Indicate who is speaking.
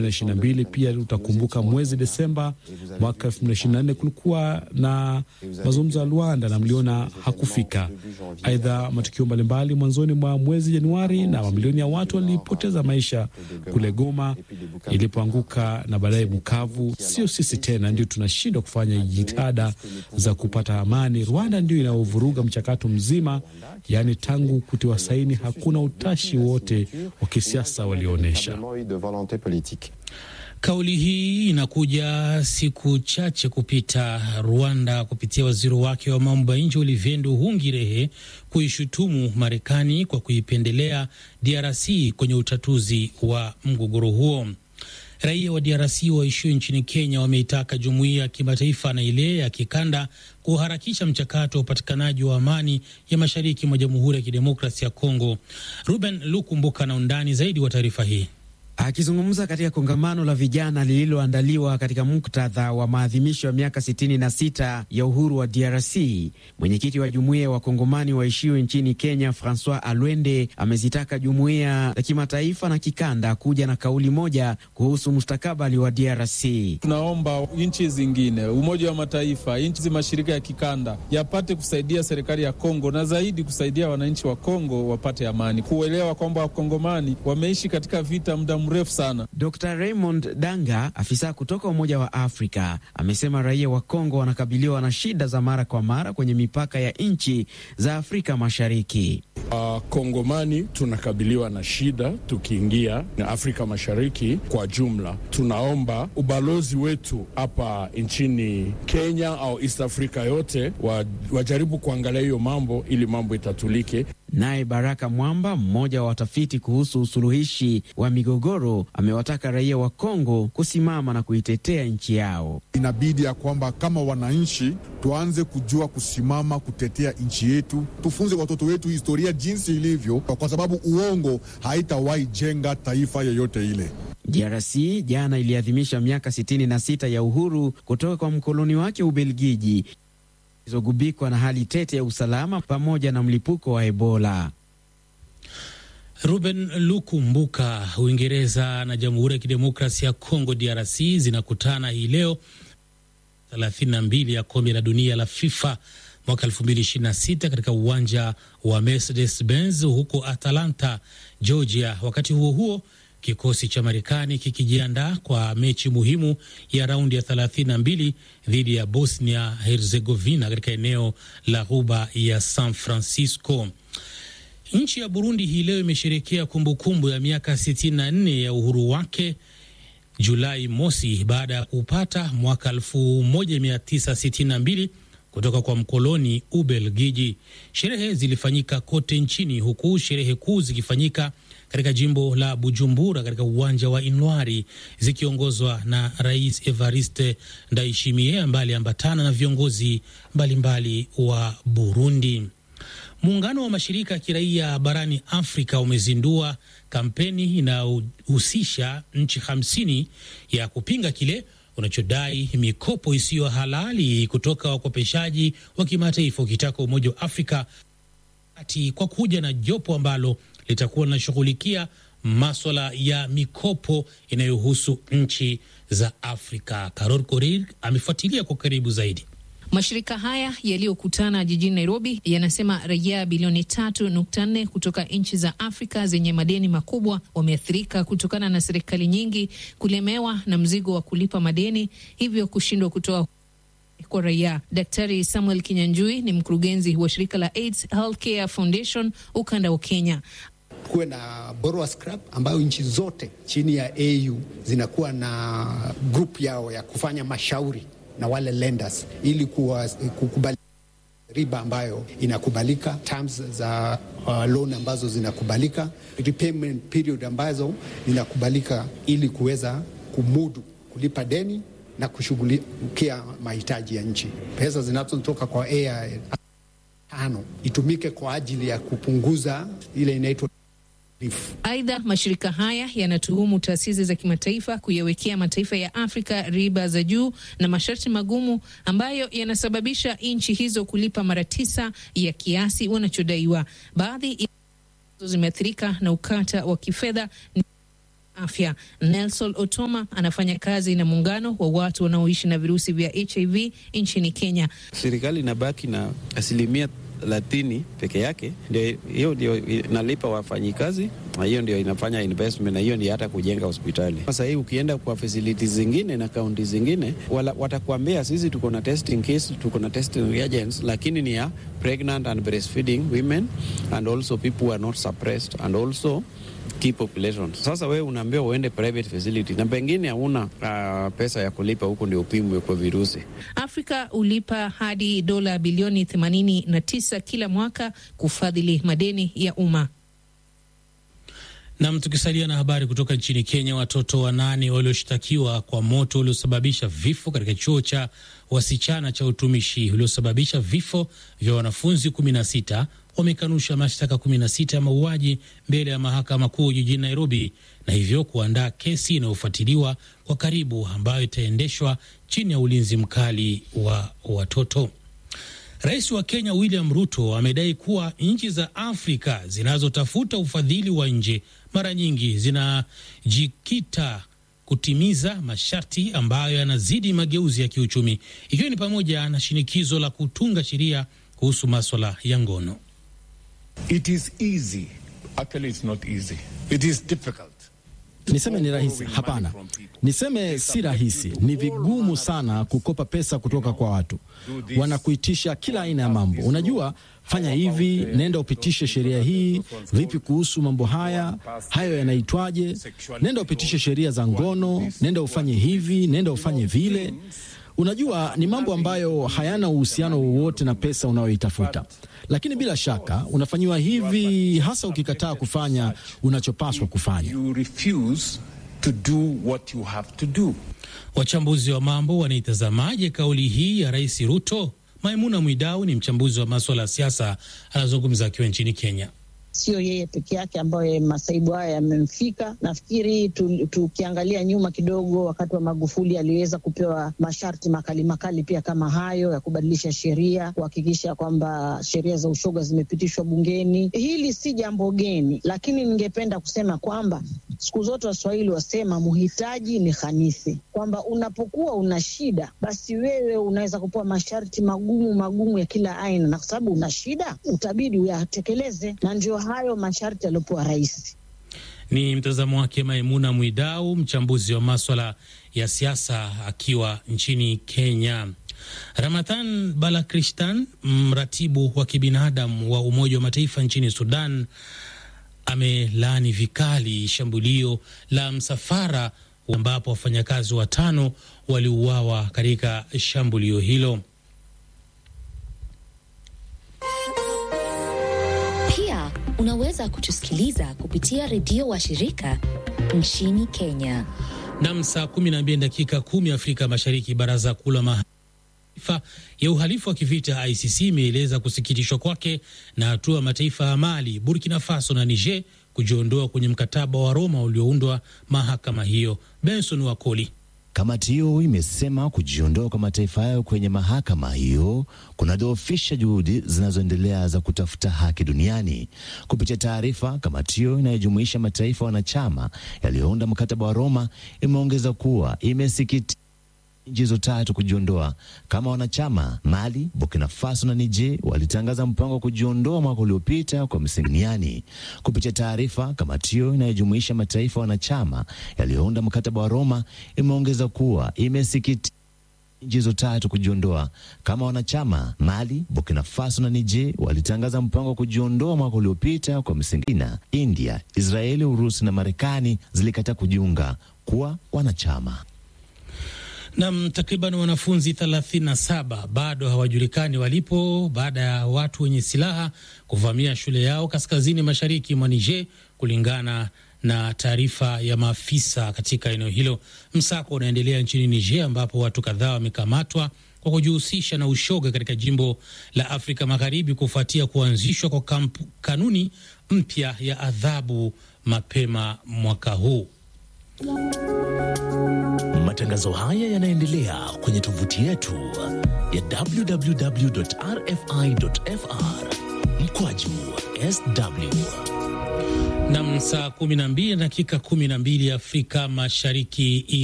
Speaker 1: 2022. Pia utakumbuka mwezi Desemba mwaka 2024 kulikuwa na mazungumzo ya Luanda na mliona hakufika. Aidha, matukio mbalimbali mwanzoni mwa mwezi Januari na mamilioni ya watu walipoteza maisha kule Goma ilipoanguka na baadaye Bukavu. Sio sisi tena ndio tunashindwa kufanya jitihada za kupata amani. Rwanda ndio inaovuruga mchakato mzima, yaani tangu kutiwa saini hakuna utashi wote wa kisiasa walioonyesha.
Speaker 2: Kauli hii inakuja siku chache kupita Rwanda kupitia waziri wake wa mambo ya nje Olivier Nduhungirehe kuishutumu Marekani kwa kuipendelea DRC kwenye utatuzi wa mgogoro huo. Raia wa DRC waishio nchini Kenya wameitaka jumuiya ya kimataifa na ile ya kikanda kuharakisha mchakato wa upatikanaji wa amani ya mashariki mwa Jamhuri ya Kidemokrasia ya Kongo. Ruben Lukumbuka na undani zaidi wa taarifa hii.
Speaker 3: Akizungumza katika kongamano la vijana lililoandaliwa katika muktadha wa maadhimisho ya miaka 66 ya uhuru wa DRC, mwenyekiti wa jumuiya ya wakongomani waishio nchini Kenya, Francois Alwende, amezitaka jumuiya za kimataifa na kikanda kuja na kauli moja kuhusu mustakabali wa DRC.
Speaker 4: Tunaomba nchi zingine, Umoja wa Mataifa, nchi za mashirika ya kikanda yapate kusaidia serikali ya Kongo na zaidi kusaidia wananchi wa Kongo wapate amani, kuelewa kwamba wakongomani wameishi katika vita muda mrefu sana.
Speaker 3: Dr Raymond Danga, afisa kutoka Umoja wa Afrika, amesema raia wa Kongo wanakabiliwa na shida za mara kwa mara kwenye mipaka ya nchi za Afrika Mashariki.
Speaker 5: Wakongomani uh, tunakabiliwa na shida tukiingia na Afrika Mashariki kwa jumla. Tunaomba ubalozi wetu hapa nchini Kenya au East Africa yote wajaribu kuangalia hiyo mambo ili mambo itatulike.
Speaker 3: Naye Baraka Mwamba, mmoja wa watafiti kuhusu usuluhishi wa migogoro, amewataka raia wa Kongo kusimama na kuitetea nchi yao.
Speaker 6: Inabidi ya kwamba kama wananchi tuanze kujua kusimama kutetea nchi yetu, tufunze watoto wetu historia jinsi ilivyo, kwa sababu uongo haitawahi jenga taifa yoyote ile.
Speaker 3: DRC jana iliadhimisha miaka 66 ya uhuru kutoka kwa mkoloni wake Ubelgiji zogubikwa na hali tete ya usalama pamoja na mlipuko wa Ebola.
Speaker 2: Ruben Lukumbuka. Uingereza na Jamhuri ya Kidemokrasia ya Kongo DRC zinakutana hii leo 32 ya kombe la dunia la FIFA mwaka 2026 katika uwanja wa Mercedes Benz huko Atlanta, Georgia. Wakati huo huo kikosi cha Marekani kikijiandaa kwa mechi muhimu ya raundi ya 32 dhidi ya Bosnia Herzegovina katika eneo la ghuba ya San Francisco. Nchi ya Burundi hii leo imesherekea kumbukumbu ya miaka 64 ya uhuru wake Julai mosi baada ya kupata mwaka 1962 kutoka kwa mkoloni Ubelgiji. Sherehe zilifanyika kote nchini huku sherehe kuu zikifanyika katika jimbo la Bujumbura katika uwanja wa Inwari zikiongozwa na Rais Evariste Ndayishimiye ambaye aliambatana na viongozi mbalimbali mbali wa Burundi. Muungano wa mashirika ya kiraia barani Afrika umezindua kampeni inayohusisha nchi hamsini ya kupinga kile unachodai mikopo isiyo halali kutoka wakopeshaji wa kimataifa, ukitaka Umoja wa Afrika ati kwa kuja na jopo ambalo litakuwa linashughulikia maswala ya mikopo inayohusu nchi za Afrika. Karol Korir amefuatilia kwa karibu zaidi.
Speaker 7: Mashirika haya yaliyokutana jijini Nairobi yanasema raia bilioni tatu nukta nne kutoka nchi za Afrika zenye madeni makubwa wameathirika kutokana na serikali nyingi kulemewa na mzigo wa kulipa madeni, hivyo kushindwa kutoa kwa raia. Daktari Samuel Kinyanjui ni mkurugenzi wa shirika la AIDS Healthcare Foundation ukanda wa Kenya.
Speaker 8: Kuwe na borrower scrap ambayo nchi zote chini ya AU zinakuwa na group yao ya kufanya mashauri na wale lenders ili kukubali riba ambayo inakubalika, terms za uh, loan ambazo zinakubalika, repayment period ambazo zinakubalika, ili kuweza kumudu kulipa deni na kushughulikia mahitaji ya nchi. Pesa zinazotoka kwa AI tano itumike kwa ajili ya kupunguza ile inaitwa
Speaker 7: Aidha, mashirika haya yanatuhumu taasisi za kimataifa kuyawekea mataifa ya Afrika riba za juu na masharti magumu ambayo yanasababisha nchi hizo kulipa mara tisa ya kiasi wanachodaiwa. Baadhi zimeathirika na ukata wa kifedha afya. Nelson Otoma anafanya kazi na muungano wa watu wanaoishi na virusi vya HIV nchini Kenya.
Speaker 9: Serikali inabaki na asilimia thelathini peke yake, ndio hiyo ndio inalipa wafanyikazi, na hiyo ndio inafanya investment, na hiyo ndio hata kujenga hospitali. Sasa hii ukienda kwa facilities zingine na kaunti zingine, watakuambia sisi tuko na testing case, tuko na testing reagents, lakini ni ya pregnant and breastfeeding women and also people who are not suppressed and also key population. Sasa wewe unaambiwa uende private facility na pengine hauna uh, pesa ya kulipa huko ndio upimwe kwa virusi.
Speaker 7: Afrika hulipa hadi dola bilioni 89 kila mwaka kufadhili madeni ya umma.
Speaker 2: Nam, tukisalia na habari kutoka nchini Kenya, watoto wanane walioshtakiwa kwa moto uliosababisha vifo katika chuo cha wasichana cha utumishi uliosababisha vifo vya wanafunzi 16 wamekanusha mashtaka 16 ya mauaji mbele ya mahakama kuu jijini Nairobi, na hivyo kuandaa kesi inayofuatiliwa kwa karibu ambayo itaendeshwa chini ya ulinzi mkali wa watoto. Rais wa Kenya William Ruto amedai kuwa nchi za Afrika zinazotafuta ufadhili wa nje mara nyingi zinajikita kutimiza masharti ambayo yanazidi mageuzi ya kiuchumi, ikiwa ni pamoja na shinikizo la kutunga sheria kuhusu maswala ya ngono.
Speaker 10: It is easy. Actually, it's not easy. It is difficult.
Speaker 11: Niseme ni rahisi? Hapana, niseme si rahisi. Ni vigumu sana kukopa pesa kutoka kwa watu, wanakuitisha kila aina ya mambo. Unajua, fanya hivi, nenda upitishe sheria hii. Vipi kuhusu mambo haya? Hayo yanaitwaje? Nenda upitishe sheria za ngono, nenda ufanye hivi, nenda ufanye vile. Unajua, ni mambo ambayo hayana uhusiano wowote na pesa unayoitafuta, lakini bila shaka unafanyiwa hivi, hasa ukikataa kufanya unachopaswa kufanya.
Speaker 10: You refuse to do what you have to do.
Speaker 2: Wachambuzi wa mambo wanaitazamaje kauli hii ya Rais Ruto? Maimuna Mwidau ni mchambuzi wa maswala ya siasa, anazungumza akiwa nchini Kenya.
Speaker 12: Sio yeye peke yake ambayo masaibu haya yamemfika. Nafikiri tukiangalia tu nyuma kidogo, wakati wa Magufuli aliweza kupewa masharti makali makali pia kama hayo ya kubadilisha sheria, kuhakikisha kwamba sheria za ushoga zimepitishwa bungeni. Hili si jambo geni, lakini ningependa kusema kwamba siku zote Waswahili wasema muhitaji ni khanisi, kwamba unapokuwa una shida, basi wewe unaweza kupewa masharti magumu magumu ya kila aina, na kwa sababu una shida utabidi uyatekeleze, na ndio hayo masharti yaliyopewa rais.
Speaker 2: Ni mtazamo wake Maimuna Mwidau, mchambuzi wa maswala ya siasa akiwa nchini Kenya. Ramadhan Balakristan, mratibu wa kibinadamu wa Umoja wa Mataifa nchini Sudan, amelaani vikali shambulio la msafara ambapo wafanyakazi watano waliuawa katika shambulio hilo.
Speaker 13: Pia unaweza kutusikiliza kupitia redio wa shirika nchini Kenya.
Speaker 2: Nam, saa 12 dakika kumi Afrika Mashariki. Baraza kuu la mataifa ya uhalifu wa kivita ICC imeeleza kusikitishwa kwake na hatua ya mataifa ya Mali, Burkina Faso na Niger kujiondoa kwenye mkataba wa Roma ulioundwa mahakama hiyo. Benson Wakoli.
Speaker 14: Kamati hiyo imesema kujiondoa kwa mataifa hayo kwenye mahakama hiyo kunadhoofisha juhudi zinazoendelea za kutafuta haki duniani. Kupitia taarifa, kamati hiyo inayojumuisha mataifa wanachama yaliyounda mkataba wa Roma imeongeza kuwa imesikitika nchi hizo tatu kujiondoa kama wanachama. Mali, Burkina Faso na Niger walitangaza mpango wa kujiondoa mwaka uliopita kwa msingi duniani. Kupitia taarifa, kamati hiyo inayojumuisha mataifa wanachama yaliyounda mkataba wa Roma imeongeza kuwa imesikitika nchi hizo tatu kujiondoa kama wanachama. Mali, Burkina Faso na Niger walitangaza mpango wa kujiondoa mwaka uliopita kwa msingi na India, Israeli, Urusi na Marekani zilikataa kujiunga kuwa wanachama.
Speaker 2: Nam, takriban wanafunzi 37 bado hawajulikani walipo baada ya watu wenye silaha kuvamia shule yao kaskazini mashariki mwa Niger, kulingana na taarifa ya maafisa katika eneo hilo. Msako unaendelea nchini Niger, ambapo watu kadhaa wamekamatwa kwa kujihusisha na ushoga katika jimbo la Afrika Magharibi kufuatia kuanzishwa kwa kampu, kanuni mpya ya adhabu mapema mwaka huu.
Speaker 15: Matangazo haya yanaendelea kwenye tovuti yetu ya www.rfi.fr mkwaju sw
Speaker 2: Nam, saa 12 dakika 12 Afrika Mashariki.